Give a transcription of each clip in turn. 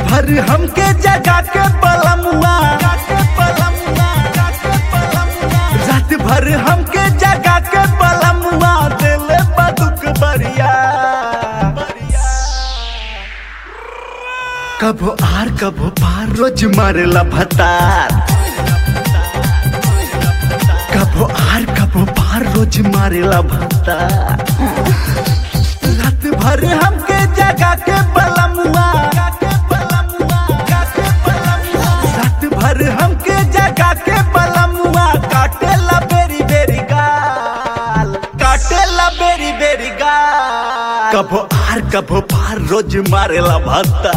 भर हमके जगा के बलमुआ रात भर हमके जगा के बलमुआ दिल बदुक बरिया कबो आर कबो पार रोज मारेला भतार कबो आर कबो पार रोज मारेला भतार रात भर हमके जगा के बलमुआ रात भर हमके जगा के बलमुआ काटेला बेरी बेरी गाल काटेला बेरी बेरी गाल कबो आर कबो पार रोज मारेला भत्ता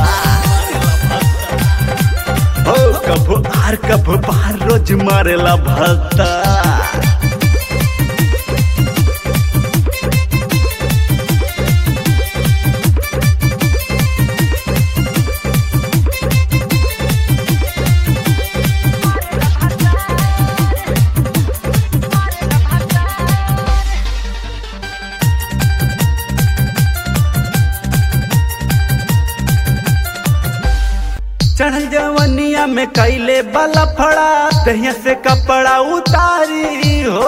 हो कबो आर कबो पार रोज मारेला भत्ता चढ़ल जवनिया में कैले बला फड़ा दहिया से कपड़ा उतारी हो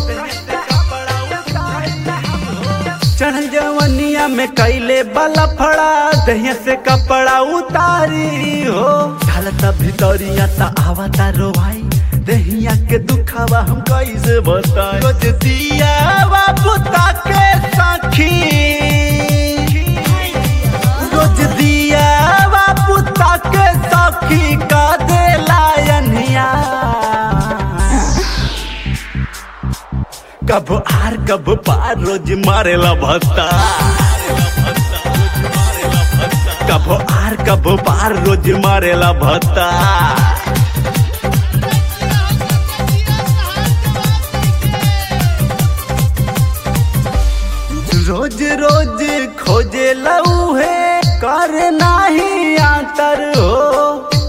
चढ़ल जवनिया में कैले बला फड़ा दहिया से कपड़ा उतारी हो ढलता भितरिया ता आवता रो भाई दहिया के दुखावा हम कैसे बताए रोज दिया बाबू ताके साखी रोज दिया बाबू ताके सखी का दे लायनिया कब आर कब पार रोज मारेला भत्ता कब आर कब पार रोज मारेला भत्ता रोज रोज खोजे लऊ है कर नाही आतर हो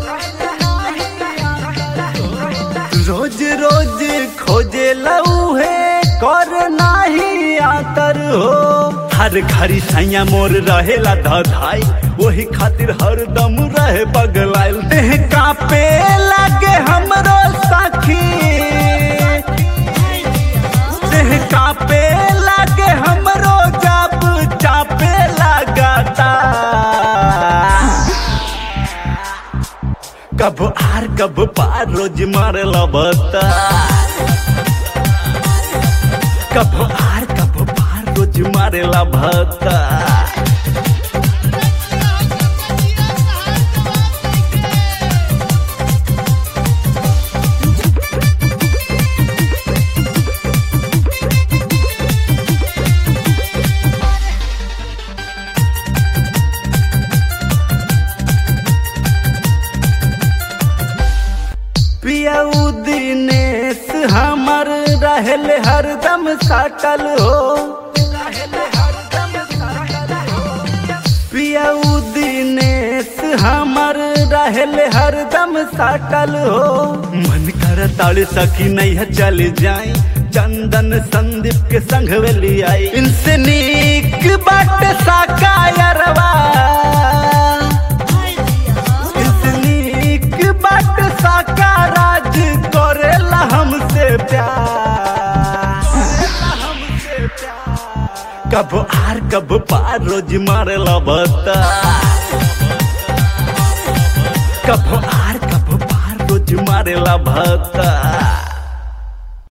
रोज रोज खोजे लऊ है कर नाही आतर हो हर घड़ी सैया मोर रहेला धधाई वही खातिर हरदम रहे बगलाइल देह कापे लागे हमरो साखी देह कापे लागे हमरो जाप चापे लगाता कब आर कब पार रोज मारे लबता कब आर कब पार रोज मारे लबता पियाऊ दिनेश हमर रहल हरदम साटल हो पियाऊ दिनेश हमर रहल हरदम साटल हो मन कर ताड़ सकी नहीं है चल जाए चंदन संदीप के संग वेली आई इनसे नीक बाट साकायरवा नीक बाट साका राज करेला हमसे प्यार कब आर कब पार रोज मारेला बता कब आर कब पार रोज मारेला भता